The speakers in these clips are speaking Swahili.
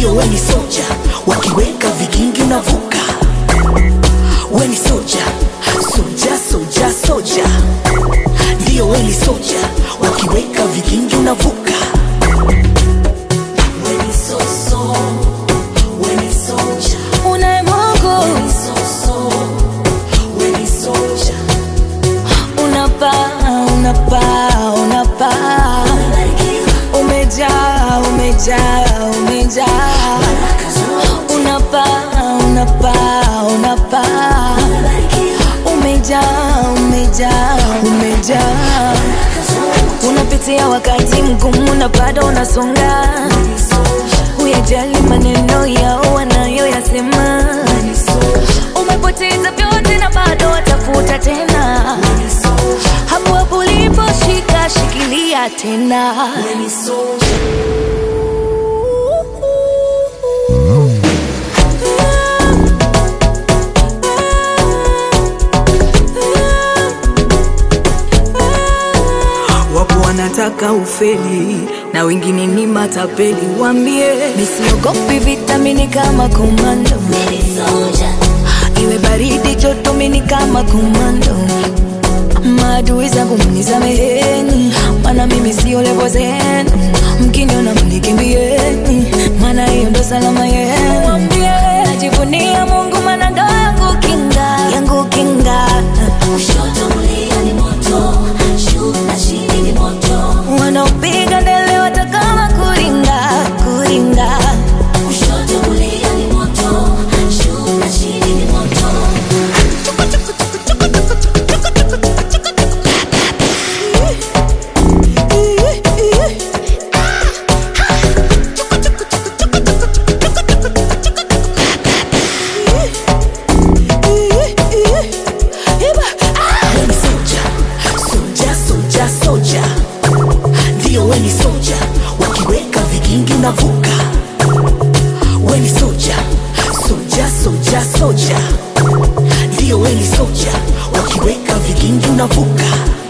ndio weni soja wakiweka vigingi unavuka weni soja soja soja soja ndio weni soja wakiweka vigingi unavuka weni soso weni soja unaye Mungu weni soso weni soja unapaa unapaa unapaa umejaa umejaa umejaa unapaa unapaa unapaa umejaa umejaa umejaa unapitia wakati mgumu na bado unasonga huyajali maneno yao wanayoyasema umepoteza vyote na bado watafuta tena hapo hapo uliposhika shikilia tena weni soja wapo wanataka ufeli na wengine ni matapeli wambie nisiogopi vitamini kama komando iwe baridi joto mini kama komando maadui zangu mnisameheni mana mimi sio levo zenu mkiniona mnikimbieni mana hiyo ndo salama yenu Wambie, najivunia mungu mana ndo yangu kinga yangu kinga Kushoto kulia ni moto, juu na chini ni moto. wanaopiga ndele watakama kuringa kuringa Kushoto kulia ni moto, juu na chini ni moto. weni soja soja soja soja ndio weni soja wakiweka vigingi unavuka weni soja soja soja soja ndio weni soja wakiweka vigingi unavuka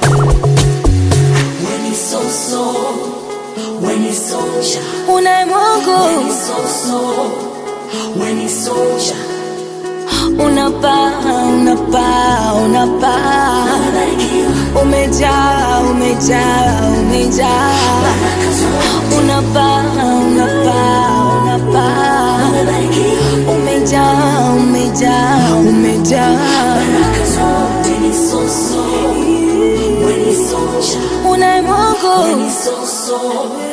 weni soso weni soja unaye mungu weni soso weni soja unapaa unapaa unapaa umejaa umejaa umejaa unapaa unapaa unapaa umejaa umejaa umejaa weni soso weni soja unaye mungu weni soso